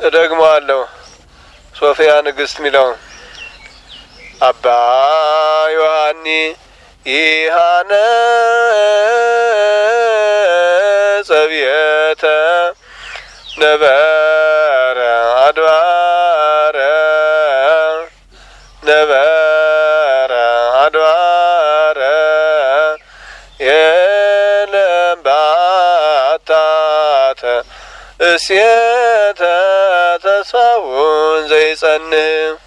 እደግመዋለሁ። ሶፊያ ንግስት ሚለው አባ ዮሐኒ ይሃነ ጸብየተ ነበረ አድባረ ነበረ አድባረ የለም ባታተ እሴተ ተስፋውን ዘይጸንህ